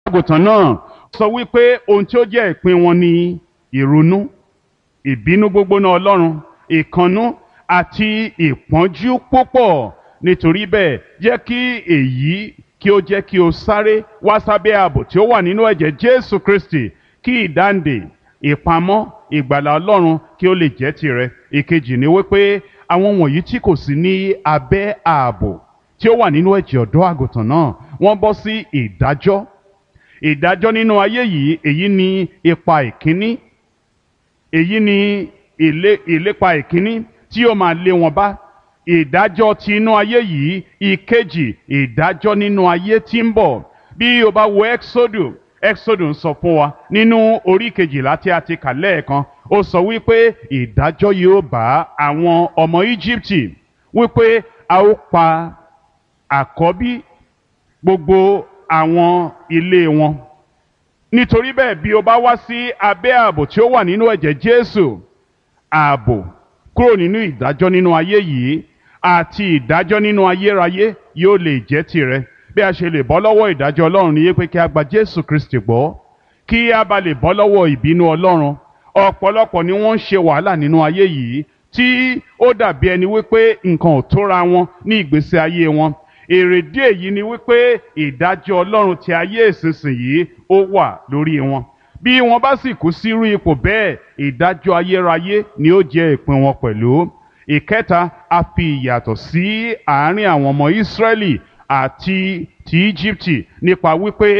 àgùntàn náà sọ wípé ohun tí ó jẹ́ ìpín wọn ni ìrunú ìbínú gbógbóná ọlọ́run ìkannú àti ìpọ́njú púpọ̀ nítorí bẹ́ẹ̀ jẹ́ kí èyí kí ó jẹ́ kí o sáré wá sábẹ́ ààbò tí ó wà nínú ẹ̀jẹ̀ jésù kristi kí ìdáǹdè ìpamọ́ ìgbàlà ọlọ́run kí ó lè jẹ́ tirẹ̀ ìkejì ni wípé àwọn wọ̀nyí tí kò sí ní abẹ́ ààbò tí ó wà nínú ẹ̀jẹ̀ ọ̀dọ́ àgùntàn náà wọ́n bọ́ sí ìdájọ́ ìdájọ́ nínú ayé yìí èyí ni ipa ìkíní èyí ni ìlé- ìlépa ìkíní tí ó máa lé wọn bá ìdájọ́ ti inú ayé yìí ìkejì ìdájọ́ nínú ayé tí ń bọ̀ bí o bá wo exodus exodus ń sọ fún wa nínú orí kejìlá tí a ti kà lẹ́ẹ̀kan ó sọ wípé ìdájọ́ yóò bá àwọn ọmọ íjíbítì wípé a ó pa àkọ́bí gbogbo àwọn ilé wọn nítorí bẹ́ẹ̀ bí o bá wá sí abẹ́ ààbò tí ó wà nínú ẹ̀jẹ̀ jésù ààbò kúrò nínú ìdájọ́ nínú ayé yìí àti ìdájọ́ nínú ayérayé yóò lè jẹ́ tirẹ̀ bí a ṣe lè bọ́ lọ́wọ́ ìdájọ́ ọlọ́run ní pé kí a gba jésù kristi gbọ́ kí a bá lè bọ́ lọ́wọ́ ìbínú ọlọ́run ọ̀pọ̀lọpọ̀ ni wọ́n ń ṣe wàhálà nínú ayé yìí tí ó dàbí ẹni wípé nǹkan ò tóra wọn ní ìgbésí ayé wọn èrèdí èyí ni wípé ìdájọ́ ọlọ́run ti ayé ìsinsìnyí ó wà lórí wọn bí wọn bá sì kú sírú ipò bẹ́ẹ̀ ìdájọ́ ayérayé ni ó jẹ́ ìpín wọn pẹ̀lú ìkẹta a fi ìyàtọ̀ sí àárín àwọn ọmọ ìsírẹ́lì àti ti íjíbítì nípa wípé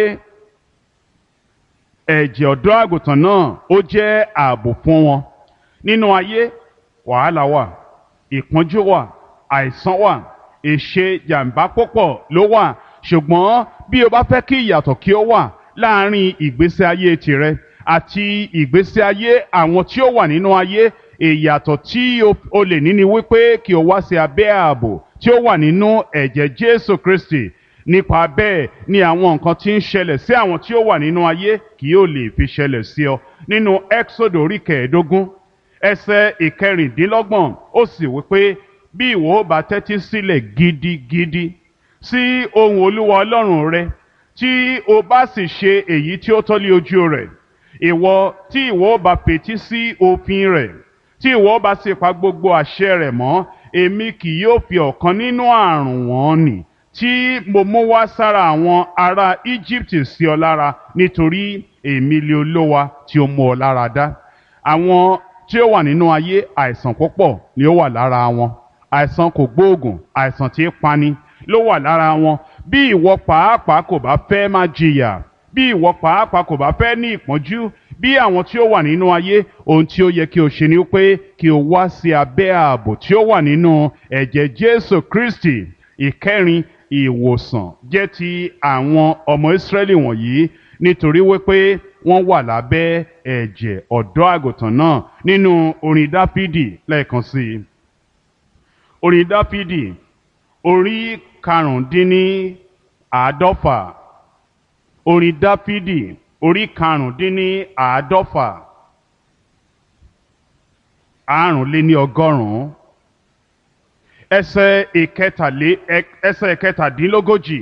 ẹ̀jẹ̀ ọ̀dọ́ àgùntàn náà ó jẹ́ ààbò fún wọn nínú ayé wàhálà wà ìpọ́njú wà àìsàn wà èṣe jàǹbá púpọ̀ ló wà ṣùgbọ́n bí o bá fẹ́ kí ìyàtọ̀ kí ó wà láàárín ìgbésí ayé tirẹ̀ àti ìgbésí ayé àwọn tí ó wà nínú ayé ìyàtọ̀ tí o- o lè ní ni wípé kí o wá sí abẹ́ ààbò tí ó wà nínú ẹ̀jẹ̀ Jésù Kristi nípa bẹ́ẹ̀ ni àwọn nǹkan tí ń ṣẹlẹ̀ sí àwọn tí ó wà nínú ayé kì yóò lè fi ṣẹlẹ̀ sí ọ nínú Exodus orí kẹẹ̀ẹ́dógún ẹsẹ̀ ìkẹrìndínlọ́gbọ̀n ó sì wípé bí ìwọ ó bá tẹ́tí sílẹ̀ gidigidi sí ohùn Olúwa Ọlọ́run rẹ tí o bá sì ṣe èyí tí ó tọ́lé ojú rẹ̀ ìwọ tí ìwọ ó bá fetí sí òfin rẹ̀ tí ìwọ ó bá sì pa gbogbo àṣẹ rẹ̀ mọ́ èmi kì yóò fi ọ̀kan nínú àrùn wọn nì tí mo mú wá sára àwọn ará Egypt sí ọ lára nítorí èmi lé olówa tí ó mú ọ lára dá àwọn tí ó wà nínú ayé àìsàn púpọ̀ ni ó wà lára wọn àìsàn kò gbóògùn àìsàn tí ń pani ló wà lára wọn bí ìwọ pàápàá kò bá fẹ́ máa jìyà bí ìwọ pàápàá kò bá fẹ́ ní ìpọ́njú bí àwọn tí ó wà nínú ayé ohun tí ó yẹ kí o ṣe ni pé kí o wá sí abẹ́ ààbò tí ó wà nínú ẹ̀jẹ̀ Jésù Kristi ìkẹrin ìwòsàn jẹ́ ti àwọn ọmọ Ísírẹ́lì wọ̀nyí nítorí wípé wọ́n wà lábẹ́ ẹ̀jẹ̀ ọ̀dọ́ àgùntàn náà nínú orin Dáfídì lẹ́ẹ̀kan sí i orin Dáfídì orí karùndínní àádọ́fà orin Dáfídì orí karùndínní àádọ́fà àrùnléní ọgọ́rùn-ún ẹsẹ̀ ìkẹtàlé ẹsẹ̀ ìkẹtàdínlógójì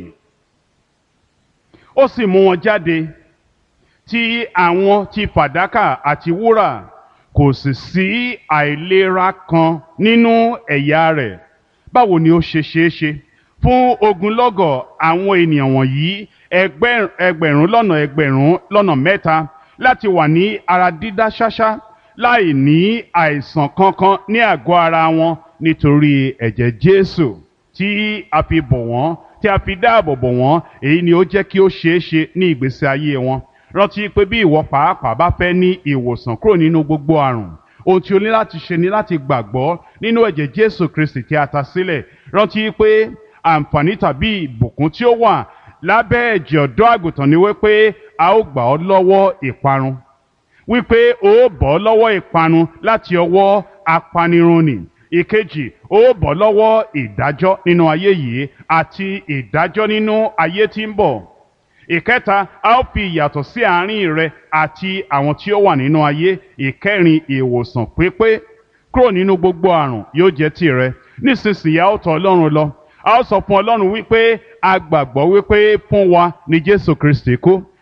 ó sì mú wọn jáde tí àwọn ti fàdákà àti wúrà kò sì sí àìlera kan nínú ẹ̀yà rẹ̀ báwo ni ó ṣe ṣeé ṣe fún ogunlọ́gọ̀ àwọn ènìyàn wọ̀nyí ẹgbẹ́- ẹgbẹ̀rún lọ́nà ẹgbẹ̀rún lọ́nà mẹ́ta láti wà ní ara dídá ṣáṣá láì ní àìsàn kankan ní àgọ́ ara wọn nítorí ẹ̀jẹ̀ Jésù tí a fi bò wọ́n tí a fi dáàbò bò wọ́n èyí ni ó jẹ́ kí ó ṣeé ṣe ní ìgbésí ayé wọn rántí pé bí ìwọ pàápàá bá fẹ́ ní ìwòsàn kúrò nínú gbogbo àrùn ohun tí o ní láti ṣe ni láti gbàgbọ́ nínú ẹ̀jẹ̀ Jésù Kristi tí a ta sílẹ̀ rántí pé àǹfààní tàbí ìbùkún tí ó wà lábẹ́ ẹ̀jẹ̀ ọ̀dọ́ àgùntàn ni wípé a ó gbà ọ́ lọ́wọ́ ìparun wípé o ó bọ́ lọ́wọ́ ìparun láti ọwọ́ apanirun nì ìkejì o ó bọ́ lọ́wọ́ ìdájọ́ nínú ayé yìí àti ìdájọ́ nínú ayé tí ń bọ̀ ìkẹta a ó fi ìyàtọ̀ sí àárín rẹ àti àwọn tí ó wà nínú ayé ìkẹrin ìwòsàn pípé kúrò nínú gbogbo àrùn yóò jẹ́ tìrẹ nísinsìnyí a ó tọ̀ Ọlọ́run lọ a ó sọ fún Ọlọ́run wípé a gbàgbọ́ wípé fún wa ni Jésù Kristi kú